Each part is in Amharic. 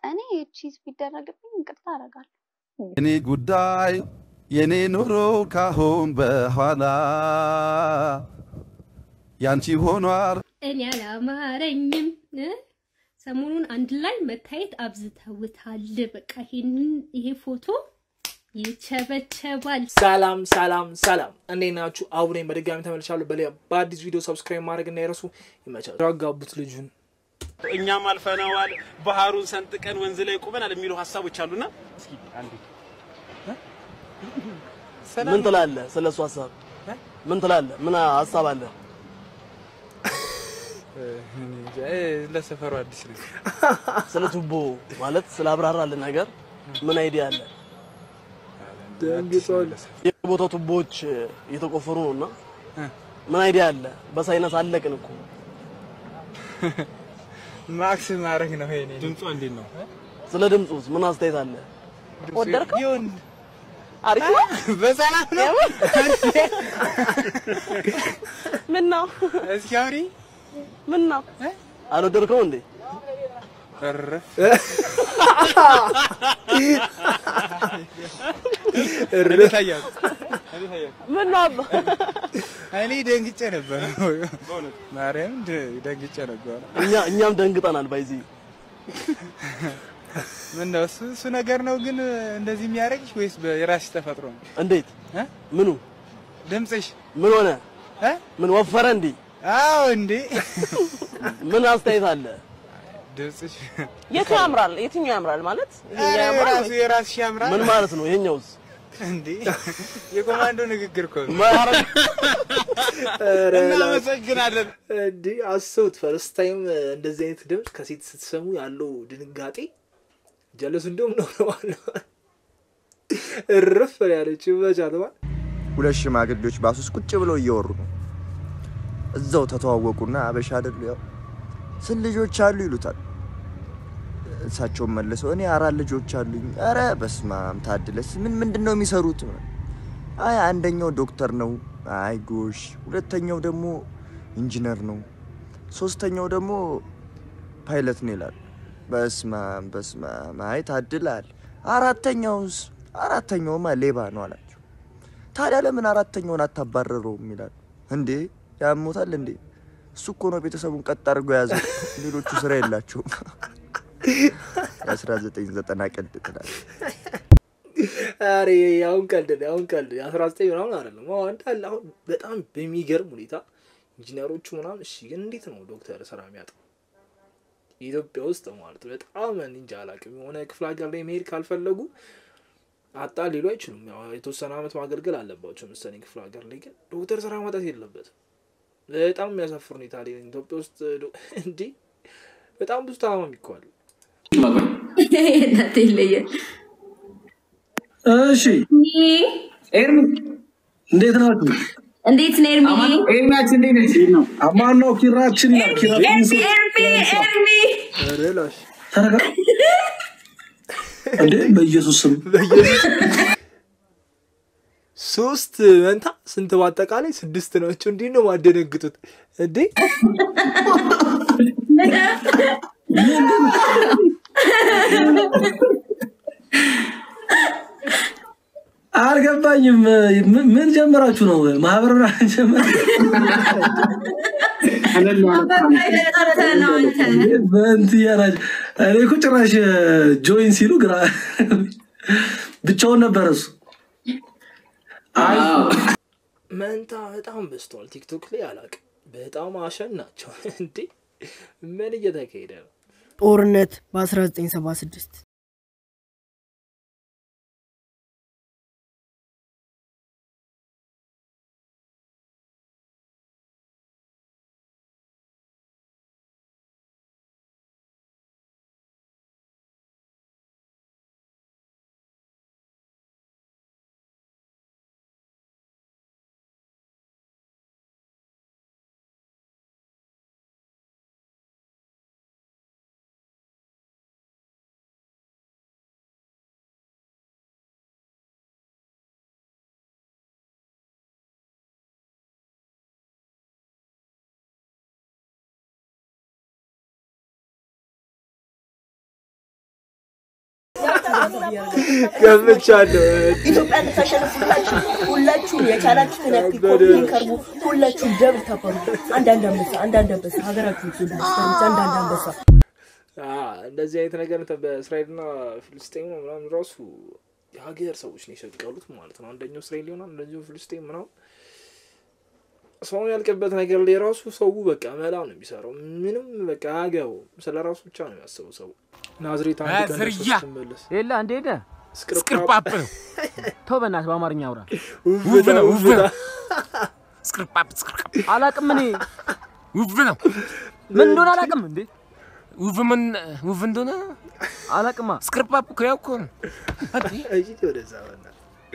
እኔ ቺዝ ቢደረግብኝ ይቅርታ አደርጋለሁ። የኔ ጉዳይ የኔ ኑሮ ካሁን በኋላ ያንቺ ሆኗል። እኔ አላማረኝም እ? ሰሞኑን አንድ ላይ መታየት አብዝተውታል። በቃ ይሄንን ይሄ ፎቶ ይቸበቸባል። ሰላም ሰላም ሰላም፣ እንዴት ናችሁ? አቡኔ በድጋሚ ተመልሻለሁ። በሌላ በአዲስ ቪዲዮ ሰብስክራይብ ማድረግ እንዳይረሱ። ይመቻል። ያጋቡት ልጁን እኛም አልፈነዋል፣ ባህሩን ሰንጥቀን ወንዝ ላይ ቁመናል የሚሉ ሀሳቦች አሉና እስኪ አንዴ ምን ትላለህ? ስለ እሱ ሀሳብ ምን ትላለህ? ምን ሀሳብ አለ? ለሰፈሩ አዲስ ነው። ስለ ቱቦ ማለት ስለ አብራራልን ነገር ምን አይዲያ አለ? የቦታው ቱቦዎች እየተቆፈሩ ነውና ምን አይዲያ አለ? በሳይነስ አለቅን እኮ። ማክስ ማድረግ ነው። ይሄ ድምጿ እንዴት ነው? ስለ ድምፁስ ምን አስተያየት አለ? ወደድከው? ይሁን አሪፍ ነው። በሰላም ነው። ምን ነው? እስኪ አውሪ። ምን ነው? አልወደድከው እንዴ? ኧረ እኔ ታያት እኔ ታያት ምን ነው አባ? እኔ ደንግጬ ነበር። ማርያም ደንግጬ ነበር። እኛ እኛም ደንግጠናል። ባይዚ ምን ነው እሱ እሱ ነገር ነው ግን እንደዚህ የሚያደርግሽ ወይስ የራስሽ ተፈጥሮ ነው? እንዴት? እ? ምኑ ድምፅሽ ምን ሆነ? እ? ምን ወፈረ እንዴ? አዎ እንዴ ምን አስተያየት አለ? ድምፅሽ የቱ ያምራል? የትኛው ያምራል ማለት ይሄ ኧረ ያምራል የራሱ የራስሽ ያምራል ምን ማለት ነው? ይሄኛውስ እንዴ የኮማንዶ ንግግር እኮ ነው። ማረግ እናመሰግናለን። እንዲህ አስቡት። ፈርስት ታይም እንደዚህ አይነት ድምፅ ከሴት ስትሰሙ ያለው ድንጋጤ ጀለስ እንደውም ነው ነው እርፍ ያለች በቻት ባ ሁለት ሽማግሌዎች ባስ ውስጥ ቁጭ ብለው እየወሩ ነው። እዛው ተተዋወቁና አበሻ አይደሉ ያው ስንት ልጆች አሉ ይሉታል። እሳቸውን መልሰው እኔ አራት ልጆች አሉኝ። ኧረ በስማም ታድለስ ምን ምንድን ነው የሚሰሩት? አይ አንደኛው ዶክተር ነው። አይ ጎሽ። ሁለተኛው ደግሞ ኢንጂነር ነው። ሶስተኛው ደግሞ ፓይለት ነው ይላል። በስማም በስማም አይ ታድላል። አራተኛውስ? አራተኛውማ ሌባ ነው አላቸው። ታዲያ ለምን አራተኛውን አታባረረውም ይላል። እንዴ ያሞታል እንዴ? እሱ እኮ ነው ቤተሰቡን ቀጥ አድርጎ የያዘው። ሌሎቹ ስራ የላቸውም። የ1990 ቀልድ ትላለህ። ኧረ አሁን ቀልድ ነው፣ አሁን ቀልድ የአስራ ዘጠኝ ምናምን አይደለም። አሁን እንዳለ አሁን በጣም በሚገርም ሁኔታ ኢንጂነሮቹ ምናምን እሺ፣ ግን እንዴት ነው ዶክተር ስራ የሚያጣው ኢትዮጵያ ውስጥ ማለት በጣም እኔ እንጃ አላውቅም። የሆነ ክፍለ ሀገር ላይ መሄድ ካልፈለጉ አጣ ሊሉ አይችሉም። ያው የተወሰነ አመት ማገልገል አለባቸው መሰለኝ ክፍለ ሀገር ላይ። ግን ዶክተር ስራ ማጣት የለበትም። በጣም የሚያሳፍር ሁኔታ ላይ ነን ኢትዮጵያ ውስጥ ዶ- እንዲህ በጣም ብዙ ታማሚ እኮ አለ። እናቴ ይለያል። እሺ ኤርሚ እንዴት ናችሁ? እንዴት ነው ኤርሚ? ኤርሚያችን እንዴት ነች? አማን ነው ኪራችን ነው ኪራ ኤርሚ ኤርሚ ኤርሚ ኧረ ላሽ ተረጋ እንዴ በኢየሱስ ስም ሶስት መንታ ስንት በአጠቃላይ ስድስት ናቸው። እንዲህ ነው ማደነግጡት እንዴ? አልገባኝም። ምን- ምን ጀመራችሁ ነው? ማህበር ምናምን ጀመር በእንት እያላችሁ እኔ እኮ ጭራሽ ጆይን ሲሉ ግራ ብቻውን ነበር እሱ። አይ መንታ በጣም በዝቷል። ቲክቶክ ላይ አላውቅም። በጣም አሸን ናቸው እንዴ! ምን እየተካሄደ ነው? ጦርነት በ1976 ገምቻለሁ። ኢትዮጵያ እንድታሸንፍ ሁላችሁ ሁላችሁም የቻላችሁትን ያክል ኮፒ ከርቡ ሁላችሁም ደብል ተበሩ። አንዳንድ አንበሳ አንዳንድ አንበሳ ሀገራችሁ እንዳስፈሩት አንዳንድ አንበሳ አ፣ እንደዚህ አይነት ነገር እንትን በእስራኤልና ፍልስጤም ምናምን ራሱ የሀገር ሰዎች ነው የሰቀሉት ማለት ነው። አንደኛው እስራኤል ይሆናል፣ አንደኛው ፍልስጤም ምናምን ሰው ያልቅበት ነገር ላይ ራሱ ሰው በቃ መላ ነው የሚሰራው። ምንም በቃ አገው ስለ ራሱ ብቻ ነው የሚያስበው ሰው። ናዝሬት አንድ ቀን ዝርያ! ደርሶ ስትመለስ የለ እንዴ ሄደ ስክርፓፕ ስክርፓፕ ነው። ተው በእናትህ በአማርኛ አውራ። ውብ ነው ውብ ነው። ስክርፓፕ ስክርፓፕ አላቅም እኔ ውብ ነው። ምን እንደሆነ አላቅም እንዴ ውብ ምን ውብ እንደሆነ አላቅማ። ስክርፓፕ እኮ ያው እኮ ነው። እሺ ወደዛ በእናትህ።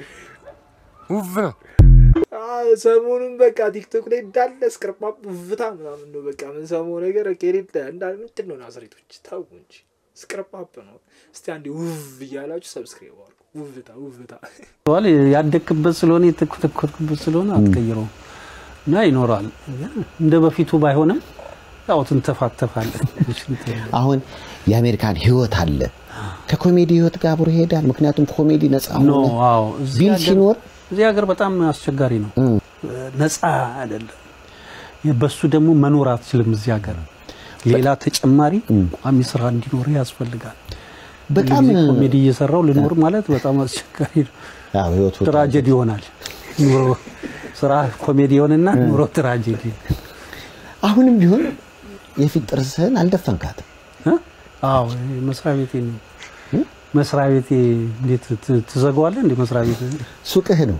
ውብ ነው። አዎ፣ ሰሞኑን በቃ ቲክቶክ ላይ እንዳለ ስክርፓፕ ውብታ ምናምን ነው በቃ ምን ሰሞኑ ነገር ከሌለ እንዳለ ምንድን ነው ናዝሬቶች ታው እንጂ ስክርፓፕ ነው። እስቲ አንዴ ውብ እያላችሁ ሰብስክራይብ አድርጉ። ውብታ ውብታ ዋል ያደግክበት ስለሆነ የተኮተኮትክበት ስለሆነ አትቀይረውም እና ይኖራል። እንደ በፊቱ ባይሆንም ያው ትንተፋተፋለህ። አሁን የአሜሪካን ህይወት አለ ከኮሜዲ ህይወት ጋር አብሮ ይሄዳል። ምክንያቱም ኮሜዲ ነፃ ኖ ሆነ አዎ፣ እዚህ ቢል ሀገር- ሲኖር እዚህ ሀገር በጣም አስቸጋሪ ነው። ነፃ አይደለም። በሱ ደግሞ መኖር አትችልም። እዚህ ሀገር ሌላ ተጨማሪ ቋሚ ስራ እንዲኖር ያስፈልጋል። በጣም ሁልጊዜ ኮሜዲ እየሰራው ልኖር ማለት በጣም አስቸጋሪ ነው። ያው ህይወቱ ትራጀዲ ይሆናል። ኑሮ ስራ ኮሜዲ ይሆንና ኑሮ ትራጀዲ። አሁንም ቢሆን የፊት ጥርስህን አልደፈንካትም። አዎ መስሪያ ቤቴ ነው መስሪያ ቤቴ እንዴት ት- ትዘጋዋለህ? እንደ መስሪያ ቤት ሱቅህ ነው።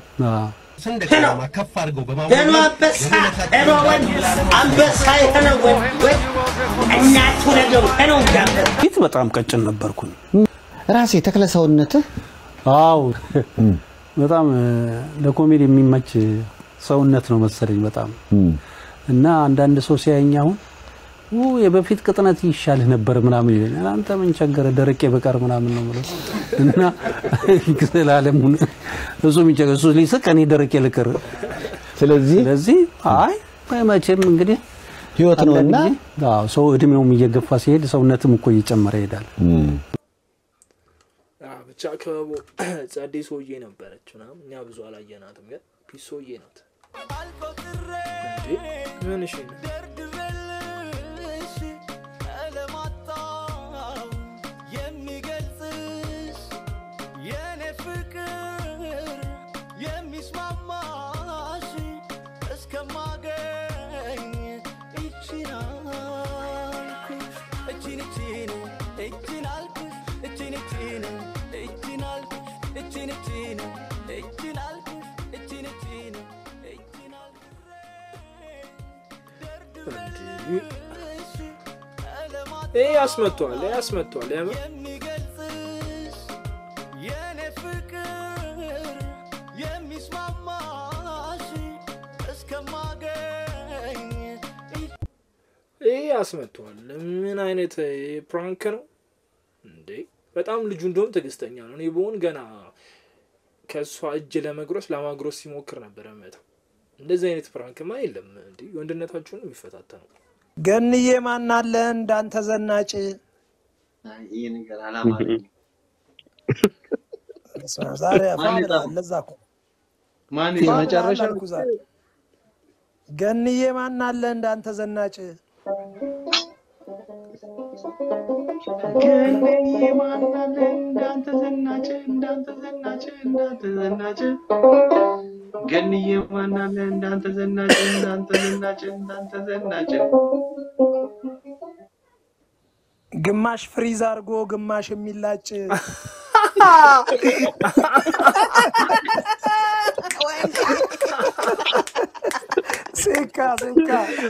ከፍ አድርገው ሄሎ አንበሳ፣ ሄሎ ወንድ አንበሳ የሆነ ወንድ ወይ እናቱ ነገሩ ሄሎ እንዳንበሳ ፊት በጣም ቀጭን ነበርኩኝ። ራሴ ተክለ ሰውነትህ አዎ በጣም እ፣ ለኮሜዲ የሚመች ሰውነት ነው መሰለኝ በጣም እና አንዳንድ ሰው ሲያየኝ አሁን ኡ የበፊት ቅጥነት ይሻልህ ነበር ምናምን ይለኛል። አንተ ምን ቸገረ ደረቄ በቀር ምናምን ነው የምለው እና ስላለሙን እሱ የሚቸገር እሱ ሊስቅ እኔ ደረቄ ልቅር። ስለዚህ ስለዚህ አይ መቼም እንግዲህ ህይወት ነውና አንዳንድ ጊዜ፣ አዎ ሰው እድሜውም እየገፋ ሲሄድ ሰውነትም እኮ እየጨመረ ይሄዳል። አዎ፣ ብቻ ክበቡ ጸዴ ሰውዬ ነበረች ምናምን እኛ ብዙ አላየናትም፣ ግን ፒስ ሰውዬ ናት። እንዴ ምን እሺ ነው? የሚገልጽሽ የኔ ፍቅር የሚስማማሽ እስከማገኝ እችን አልኩሽ እችን እችን እችን አልኩሽ እችን እችን እችን አልኩሽ እችን እችን እችን አልኩሽ እችን እችን እችን ይሄ ያስመቷል፣ ይሄ ያስመቷል። የምር የሚገልጽሽ የኔ ፍቅር የሚስማማሽ እስከማገኝ ይሄ ያስመቷል። ምን አይነት ፕራንክ ነው እንዴ? በጣም ልጁ እንደውም ትዕግስተኛ ነው። እኔ በሆን ገና ከእሷ እጅ ለመጉረስ ለማጉረስ ሲሞክር ነበረ መተው። እንደዚህ አይነት ፕራንክማ የለም እንዴ! ወንድነታችሁን የሚፈታተነው ገንዬ ማናለ እንዳንተ ዘናጭ ይህ ነገር አላማረኝም። ዛሬ ማን ፋ የጻፈው? ለዛ እኮ ማን ፋ የመጨረሻ አልኩ ዛሬ። ገንዬ ማናለ እንዳንተ ዘናጭ ገንዬ ማናለ እንዳንተ ዘናጭ እንዳንተ ዘናጭ እንዳንተ ዘናጭ ገንዬ ማናለ እንዳንተ ዘናጭ እንዳንተ ዘናጭ እንዳንተ ዘናጭ ግማሽ ፍሪዝ አድርጎ ግማሽ የሚላጭ ሴካ ሴካ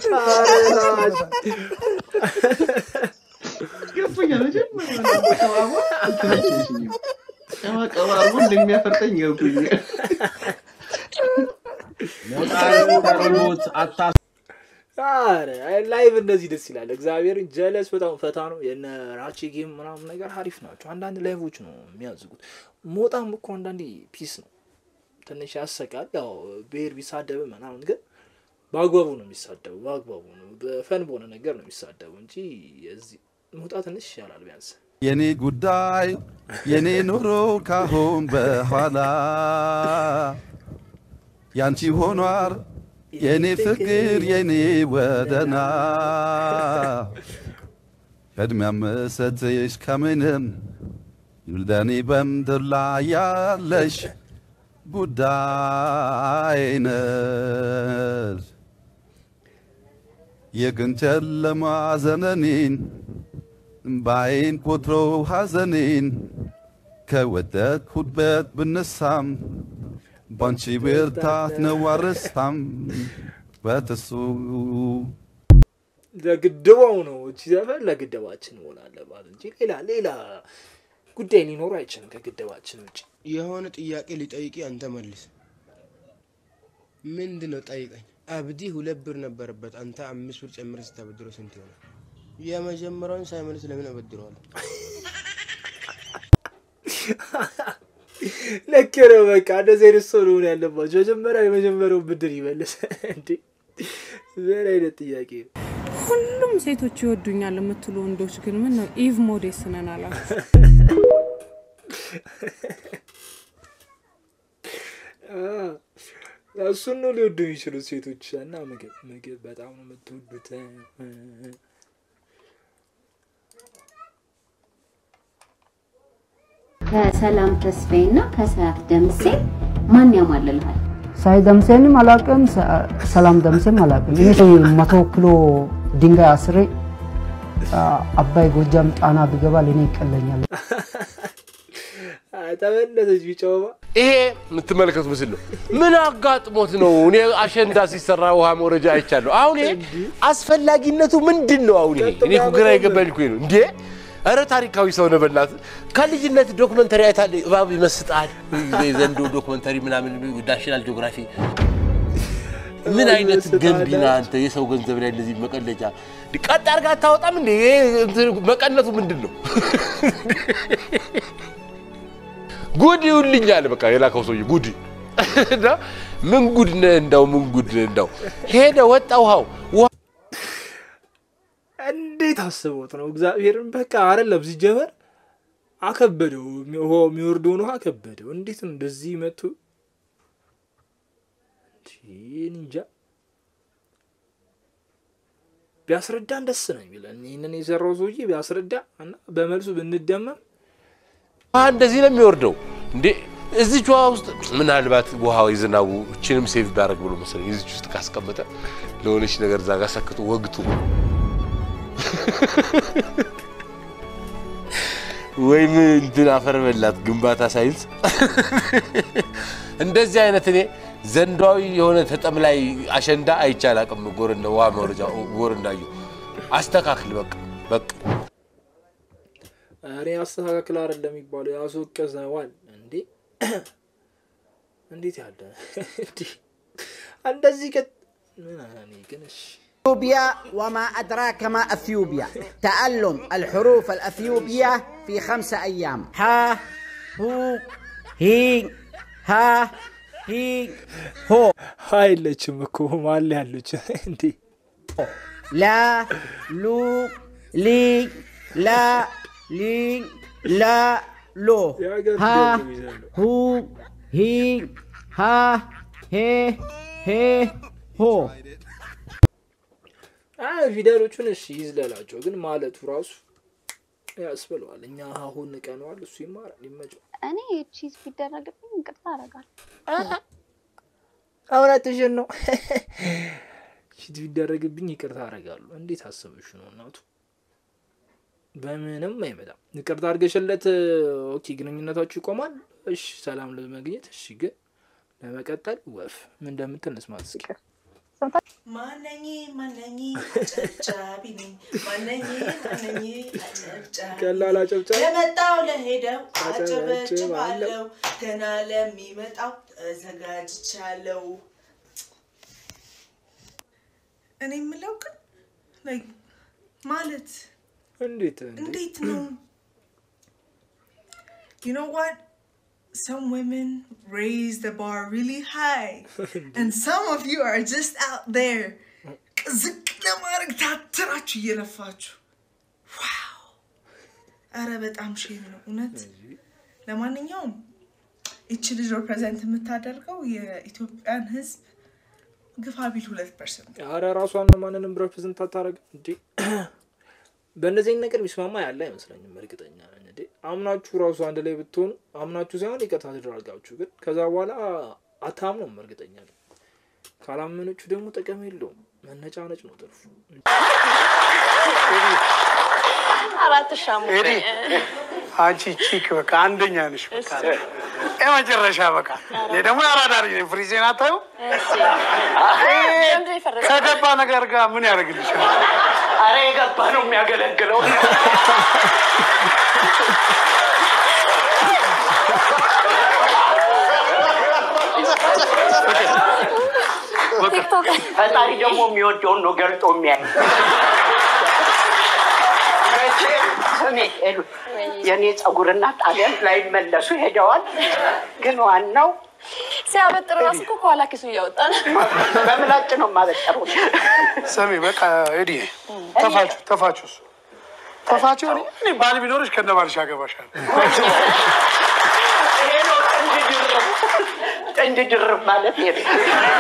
ገብቶኛል። መጀመሪያ ነው ቀባባ አልተመቸኝም። ቀባ ቀባ አድርጎ እንደሚያፈርጠኝ ገብቶኛል። ሞት አታ ኧረ ላይቭ እንደዚህ ደስ ይላል። እግዚአብሔርን ጀለስ በጣም ፈታ ነው። የነ ራቼ ጌም ምናምን ነገር አሪፍ ናቸው። አንዳንድ ላይቮች ነው የሚያዝጉት። ሞጣም እኮ አንዳንዴ ፒስ ነው። ትንሽ ያሰቃል። ያው ብሔር ቢሳደብ ምናምን ግን በአግባቡ ነው የሚሳደቡ። በአግባቡ ነው በፈን በሆነ ነገር ነው የሚሳደቡ እንጂ የዚህ ሞጣ ትንሽ ይሻላል ቢያንስ የኔ ጉዳይ የኔ ኑሮ ካሁን በኋላ ያንቺ ሆኗር የኔ ፍቅር የኔ ወደና ቅድሚያ ምሰጥሽ ከምንም ለኔ በምድር ላይ ያለሽ ጉዳይ ነሽ። የቀን ጨለማ ዘመኔን እምባዬን ቆጥሮ ሐዘኔን ከወደቅሁበት ብነሳም ባንቺ ብርታት ነው አልረሳም በተሱ ለግድባው ነው እቺ ዘፈን ለግድባችን መሆን አለባት እንጂ ሌላ ሌላ ጉዳይ ሊኖር አይችልም ከግድባችን ውጭ። የሆነ ጥያቄ ሊጠይቂ አንተ መልስ። ምንድን ነው ጠይቀኝ። አብዲ ሁለት ብር ነበረበት፣ አንተ አምስት ብር ጨምረ ስታበድረው ስንት ይሆናል? የመጀመሪያውን ሳይመልስ ለምን አበድረዋል? ልክ ነው። በቃ እንደዚህ አይነት ሰው ነው ያለባቸው። መጀመሪያ የመጀመሪያው ብድር ይመልስ እንዴ! ምን አይነት ጥያቄ ነው? ሁሉም ሴቶች ይወዱኛል የምትሉ ወንዶች ግን ምን ነው ኢቭ ሞዴስ ነን አላችሁ? እሱን ነው ሊወዱ የሚችሉት ሴቶች እና ምግብ ምግብ በጣም ነው የምትወዱት። ከሰላም ተስፋዬ እና ከሰዓት ደምሴ ማን ያማልልሃል? ሳይ ደምሴንም አላቅም፣ ሰላም ደምሴም አላቅም። እኔ መቶ ኪሎ ድንጋይ አስሬ አባይ ጎጃም ጣና ብገባ ለእኔ ይቀለኛል። ተመለሰች ቢጫውባ ይሄ የምትመለከቱ ምስል ነው። ምን አጋጥሞት ነው? እኔ አሸንዳ ሲሰራ ውሃ መውረጃ አይቻለሁ። አሁን ይሄ አስፈላጊነቱ ምንድን ነው? አሁን ይሄ እኔ እኮ ግራ የገባኝ እኮ ነው። እንዴ ኧረ ታሪካዊ ሰው ነው በእናት ከልጅነት ዶክመንተሪ አይታል እባብ ይመስጣል ዘንዶ ዶክመንተሪ ምናምን ናሽናል ጂኦግራፊ ምን አይነት ገንቢ ነህ አንተ የሰው ገንዘብ ላይ እንደዚህ መቀለጫ ቀጥ አድርገህ አታወጣም እንዴ ይሄ እንትን መቀነቱ ምንድን ነው ጉድ ይውልኛል በቃ የላከው ሰውዬ ጉድ እና ምን ጉድ ነህ እንዳው ምን ጉድ ነህ እንዳው ሄደ ወጣ ውሃው ውሃ እንዴት አስቦት ነው እግዚአብሔርን በቃ አይደለም ሲጀመር አከበደው ውሃው የሚወርደውን ውሃ አከበደው እንዴት ነው እንደዚህ መቱ እንጃ ቢያስረዳን ደስ ነው የሚለን ይህንን የሰራው ሰውዬ ቢያስረዳ እና በመልሱ ብንደመም ውሃ እንደዚህ ነው የሚወርደው እንዴ እዚች ውሃ ውስጥ ምናልባት ውሃ የዝናቡ እችንም ሴቭ ቢያደርግ ብሎ መሰለኝ እዚች ውስጥ ካስቀመጠ ለሆነች ነገር እዛ ጋር ሰክቶ ወግቱ ወይም እንትን አፈር በላት ግንባታ ሳይንስ እንደዚህ አይነት እኔ ዘንዷዊ የሆነ ተጠም ላይ አሸንዳ አይቻል አቅም ጎርንዳ ውሃ መውረጃ ጎርንዳዩ አስተካክል በቃ በቃ እኔ አስተካክል አይደለም የሚባለው ያስወቀሰዋል እንዴ እንዴት ያለ እንዲህ እንደዚህ ቀጥ ምን እኔ ግን እሺ أثيوبيا وما أدراك ما أثيوبيا تعلم الحروف الأثيوبية في خمسة أيام ها هو هي ها هي هو አይለችም እኮ ማለ ያለች እንዴ لا لو لي لا لي لا لو ها هو هي ها هي هي هو አይ ፊደሎቹን እሺ ይዝለላቸው፣ ግን ማለቱ ራሱ ያስብለዋል። እኛ አሁን ንቀነዋል፣ እሱ ይማራል፣ ይመቸው። እኔ ቺዝ ቢደረግብኝ ይቅርታ አደርጋለሁ። እውነትሽን ነው። ቺዝ ቢደረግብኝ ይቅርታ አደርጋለሁ። እንዴት አሰበሽ ነው እናቱ? በምንም አይመጣም። ይቅርታ አድርገሽለት ኦኬ፣ ግንኙነታችሁ ይቆማል። እሺ፣ ሰላም ለመግኘት እሺ፣ ግን ለመቀጠል ወፍ ምን እንደምትል እንስማት እስኪ። ማነኝ ማነኝ አጨብጫቢ ነኝ ማነኝ ማነኝ አጨብጫቢ ቀላል አጨብጫቢ ለመጣው ለሄደው አጨበጭባለሁ ገና ለሚመጣው ተዘጋጅቻለሁ። እኔ የምለው ግን like ማለት እንዴት እንዴት ነው? You know what? Some women raise the bar really high, and some of you are just out there ዝቅ ለማድረግ ታትራችሁ እየለፋችሁ ዋው ኧረ በጣም ሼም ነው እውነት። ለማንኛውም ይቺ ልጅ ሪፕሬዘንት የምታደርገው የኢትዮጵያን ህዝብ ግፋ ቢል ሁለት ፐርሰንት አረ ራሷን ማንንም ሬፕሬዘንት አታረግም እንዴ? በእነዚህ አይነት ነገር የሚስማማ ያለ አይመስለኝም። እርግጠኛ ነኝ እንዴ አምናችሁ ራሱ አንድ ላይ ብትሆኑ አምናችሁ ሳይሆን ይቅርታ ተደራርጋችሁ፣ ግን ከዛ በኋላ አታምኑም። እርግጠኛ ነኝ። ካላመነችሁ ደግሞ ጥቅም የለውም። መነጫነጭ ነው ትርፉ። አራት ሻሙ ኤዲ አንቺ ቺክ በቃ አንደኛ ነሽ። በቃ የመጨረሻ በቃ እኔ ደግሞ ያራዳሪ ነኝ። ፍሪዜን አታዩ ከገባ ነገር ጋር ምን ያደርግልሻል? አረ የገባ ነው የሚያገለግለው። ፈጣሪ ደግሞ የሚወደውን ነው ገልጦ የሚያይ። ስሜ ሄዱ የእኔ ጸጉርና ጣሊያን ላይመለሱ ሄደዋል። ግን ዋናው ሲያበጥር ራሱ እኮ ከኋላ ኪሱ እያወጣ ነው። በምላጭ ነው የማበጠረው። ስሚ በቃ ኤዲ ተፋቹ ተፋቹ እሱ ተፋቹ። እኔ- እኔ ባል ቢኖርሽ ከነ ባልሽ ያገባሻል። ይሄ ነው ጥንድ ድርብ ጥንድ ድርብ ማለት ይሄ ነው።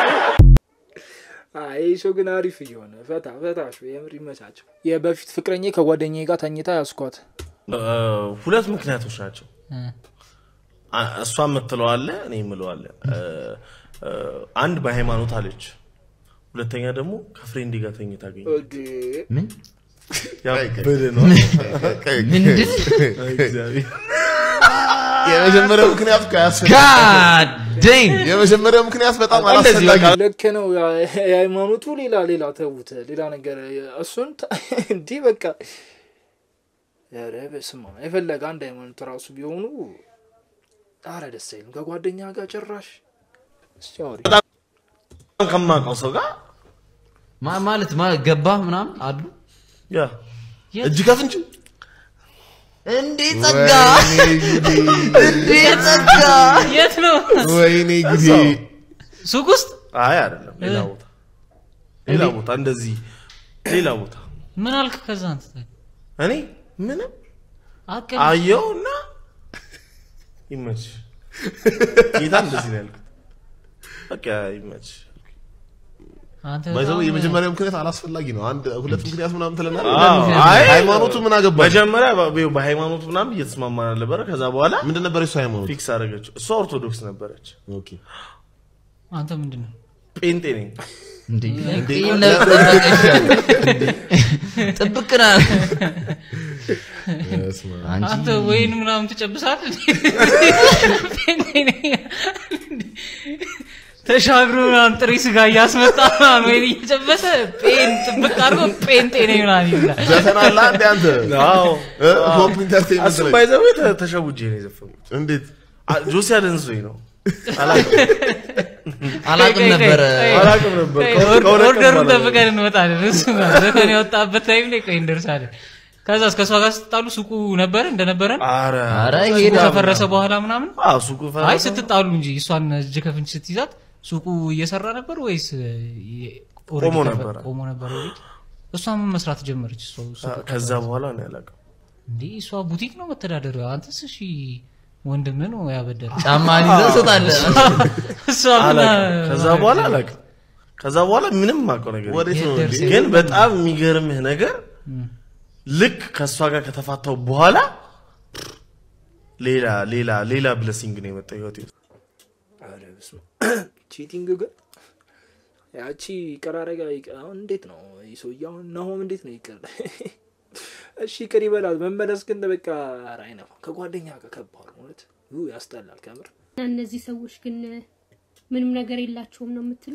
አይ ይህ ሰው ግን አሪፍ እየሆነ ፈታ ፈታ ሾ የምር ይመቻቸው። የበፊት ፍቅረኛ ከጓደኛዬ ጋር ተኝታ ያስኳት ሁለት ምክንያቶች ናቸው። አ- እሷ የምትለው አለ፣ እኔ የምለው አለ። እ፣ እ፣ አንድ በሃይማኖት አለች፣ ሁለተኛ ደግሞ ከፍሬንዴ ጋር ተኝታ አገኘ። ምን ያበደ ነው። ምንድን? እግዚአብሔር የመጀመሪያው ምክንያት እኮ አያስፈልግም። God dang! የመጀመሪያው ምክንያት በጣም እንደዚህ አላስፈላጊ በቃ ልክ ነው። ያ- የሃይማኖቱ ሌላ ሌላ ተዉት፣ ሌላ ነገር እሱን ተ- እንዲህ በቃ ኧረ በስመ አብ የፈለገ አንድ ሃይማኖት ራሱ ቢሆኑ አረ ደስ አይልም። ከጓደኛ ጋር ጭራሽ እስኪ አውሪ። በጣም ከማውቀው ሰው ጋር ማ- ማለት ማ- ገባ ምናምን አሉ ያ እጅ ከፍንጅ እንዴ ጸጋ እንዴ ጸጋ የት ነው? ወይኔ ጊዜ ሱቅ ውስጥ አይ አይደለም፣ ሌላ ቦታ ሌላ ቦታ እንደዚህ ሌላ ቦታ ምን አልክ? ከዛ አንተ እኔ ምንም አቀል አየው እና ይመች ጌታ እንደዚህ ነው ያልኩት። በቃ ይመች አንተ ባይዘው በጣም- የመጀመሪያው ምክንያት አላስፈላጊ ነው። አንድ ሁለት ምክንያት ምናምን ትለናል። አዎ፣ አይ ሃይማኖቱ ምን አገባ? መጀመሪያ በ- በሃይማኖቱ ምናምን እየተስማማን ነበረ። ከዛ በኋላ ምንድን ነበር የሱ ሃይማኖት? ፊክስ አደረገችው። እሷ ኦርቶዶክስ ነበረች። ኦኬ አንተ ምንድን ነው? ጴንጤ ነኝ። እንዴ እንዴ? ጤና ጠበቀሻል። ጥብቅ ና አንተ ወይን ምናምን ትጨብሳለህ? ተሻግሮ ምናምን ጥሬ ስጋ እያስመጣ ምናምን ወይን እየጨበሰ ጴን ጥብቅ አድርጎ ጴንጤ ነኝ ምናምን ይላል። ዘፈን አለ አንዴ አንተ አዎ። እ? ፖፕ ኢንተርቴይንመንት እሱም ላይ ባይዘው ተሸውጄ ነው የዘፈንኩት። እንዴት አ- ጆሲ አደንዞኝ ነው አላውቅም። አላውቅም ቆይ፣ ቆይ፣ ነበረ። ቆይ፣ አላውቅም ነበር። ቆይ፣ ከሁለት- ኦር- ከሁለት ቀን ኦርደሩን በኋላ ጠብቀን እንመጣለን። እሱ ጋር ዘፈን የወጣበት ታይም ላይ ቆይ እንደርሳለን። ከዛ እስከ እሷ ጋር ስትጣሉ ሱቁ ነበረ እንደነበረን ኧረ ኧረ ሱቁ ሄዳ ከፈረሰ በኋላ ምናምን አዎ፣ ሱቁ ፈረሰ። አይ ስትጣሉ እንጂ እሷን እጅ ከፍንጅ ስትይዛት ሱቁ እየሰራ ነበር ወይስ የ- ቆሞ ኦልሬዲ ከፈ- ነበረ? ቆሞ ነበር ኦልሬዲ። እሷ ምን መስራት ጀመረች? እሷ ሱቁ ከዛ ከፈረሰ በኋላ ነው ያላውቅም። እንዴ እሷ ቡቲክ ነው መተዳደሪያ። አንተስ እሺ ወንድም ነው ያበደረ ጫማህን ይዘህ ትሰጣለህ። እሷ ምን አላውቅም። ከዛ በኋላ አላውቅም። ከዛ በኋላ ምንም የማውቀው ነገር የለም። ወዴት ነው እንዴ? ደርሰህ ግን በጣም የሚገርምህ ነገር ልክ ከእሷ ጋር ከተፋታው በኋላ ሌላ ሌላ ሌላ ብለሲንግ ነው የመጣው ህይወቴ ውስጥ። ኧረ በስመ አብ። ቺቲንግ ግን ያቺ ቀራረጋ አሁን እንዴት ነው ይህ ሰውዬ አሁን ናሆም እንዴት ነው ይቅር እሺ ይቅር ይበላል መመለስ ግን በቃ ኧረ አይነፋም ከጓደኛ ጋር ከባድ ነው እውነት ኡ ያስጠላል ከምር እነዚህ ሰዎች ግን ምንም ነገር የላቸውም ነው የምትሉ?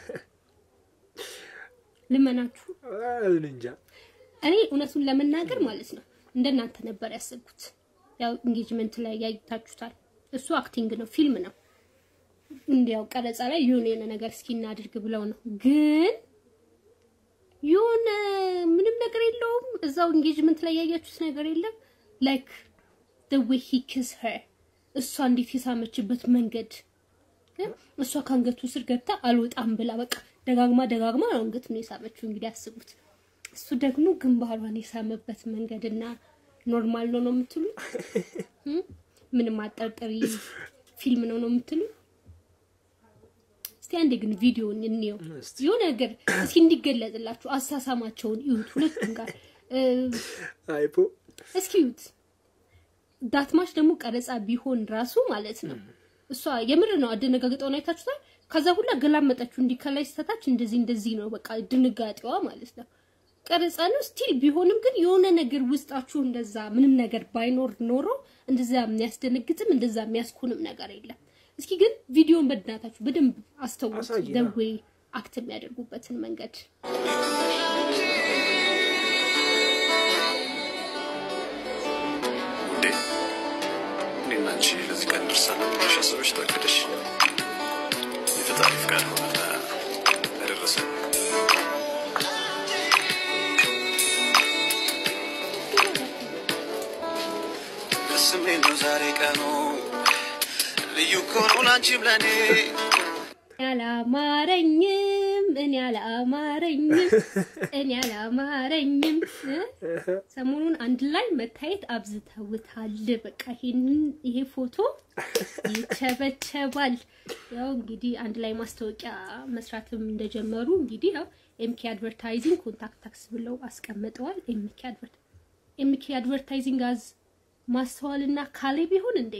ልመናችሁ። እኔ እንጃ እኔ እውነቱን ለመናገር ማለት ነው እንደናንተ ነበር ያሰብኩት። ያው ኢንጌጅመንት ላይ ያይታችሁታል። እሱ አክቲንግ ነው፣ ፊልም ነው። እንዲያው ቀረጻ ላይ የሆነ የሆነ ነገር እስኪ እናድርግ ብለው ነው። ግን የሆነ ምንም ነገር የለውም። እዛው ኢንጌጅመንት ላይ ያያችሁት ነገር የለም። ላይክ the way he kiss her እሷ እንዴት የሳመችበት መንገድ ግን እሷ ከአንገቱ ስር ገብታ አልወጣም ብላ በቃ ደጋግማ ደጋግማ ነው አንገቱን የሳመችው። እንግዲህ አስቡት። እሱ ደግሞ ግንባሯን የሳመበት መንገድና ኖርማል ነው ነው የምትሉ ምንም አጠርጥሪ ፊልም ነው ነው የምትሉ እስቲ አንዴ ግን ቪዲዮን እንየው የሆነ ነገር እስኪ እንዲገለጽላችሁ አሳሳማቸውን እዩት ሁለቱም ጋር እ፣ አይፖ እስኪ እዩት ዳትማሽ ደግሞ ቀረጻ ቢሆን ራሱ ማለት ነው እሷ የምር ነው አደነጋግጠውን አይታችሁታል ከዛ ሁላ ገላመጠችው እንዲህ ከላይ ስተታች እንደዚህ እንደዚህ ነው በቃ ድንጋጤዋ ማለት ነው ቀረጻ ነው ስቲል ቢሆንም ግን የሆነ ነገር ውስጣችሁ እንደዛ ምንም ነገር ባይኖር ኖሮ እንደዛ የሚያስደነግጥም እንደዛ የሚያስኩንም ነገር የለም እስኪ ግን ቪዲዮን በድናታችሁ በደንብ አስተውሉት አሳየን። ደዌ አክት የሚያደርጉበትን መንገድ እንዴ እኔና አንቺ ለዚህ ቀን ደርሰናል ብለሽ አስበሽ ታቅደሽ የፈጣሪ ፍቃድ ሆነና ያደረሰን ደስ የሚል ነው ዛሬ ቀኑ ልዩ እኮ ነው ላንቺም ለእኔ አላማረኝም እኔ አላማረኝም እኔ አላማረኝም እ? ሰሞኑን አንድ ላይ መታየት አብዝተውታል። በቃ ይሄንን ይሄ ፎቶ ይቸበቸባል። ያው እንግዲህ አንድ ላይ ማስታወቂያ መስራትም እንደጀመሩ እንግዲህ ያው ኤምኬ አድቨርታይዚንግ ኮንታክት ታክስ ብለው አስቀምጠዋል። ኤምኬ አድቨርት ኤምኬ አድቨርታይዚንግ አዝ ማስተዋልና ካሌብ ይሁን እንዴ?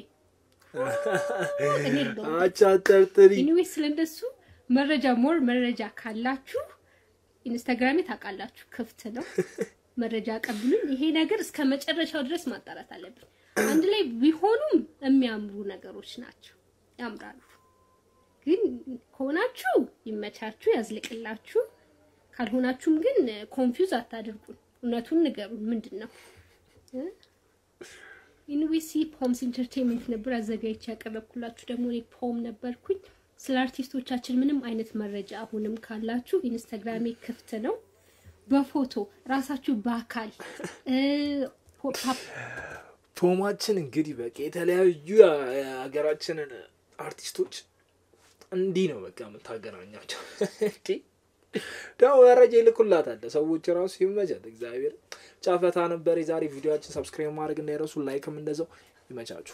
እኔ የለሁም። አቻጠርጥሪ ኤኒዌይስ ስለእንደሱ መረጃ ሞር መረጃ ካላችሁ ኢንስታግራሜ ታውቃላችሁ ክፍት ነው። መረጃ ቀብሉን። ይሄ ነገር እስከ መጨረሻው ድረስ ማጣራት አለብን። አንድ ላይ ቢሆኑም የሚያምሩ ነገሮች ናቸው፣ ያምራሉ። ግን ከሆናችሁ ይመቻችሁ፣ ያዝልቅላችሁ። ካልሆናችሁም ግን ኮንፊውዝ አታድርጉን። እውነቱን ንገሩን። ምንድን ነው እ? ዩኒቨርሲቲ ፖምስ ኢንተርቴንመንት ነበር አዘጋጅቼ ያቀረብኩላችሁ። ደግሞ እኔ ፖም ነበርኩኝ። ስለ አርቲስቶቻችን ምንም አይነት መረጃ አሁንም ካላችሁ ኢንስታግራሜ ክፍት ነው። በፎቶ ራሳችሁ በአካል እ፣ ፖ- ፓፕ ፖማችን እንግዲህ በቃ የተለያዩ የሀገራችንን አርቲስቶች እንዲህ ነው በቃ የምታገናኛቸው። እንዲህ ደግሞ መረጃ ይልኩላታል ሰዎች ራሱ ይመቻት። እግዚአብሔር ጫፈታ ነበር የዛሬ ቪዲዮችን። ሰብስክራይብ ማድረግ እንዳይረሱ፣ ላይክም እንደዛው ይመቻችሁ።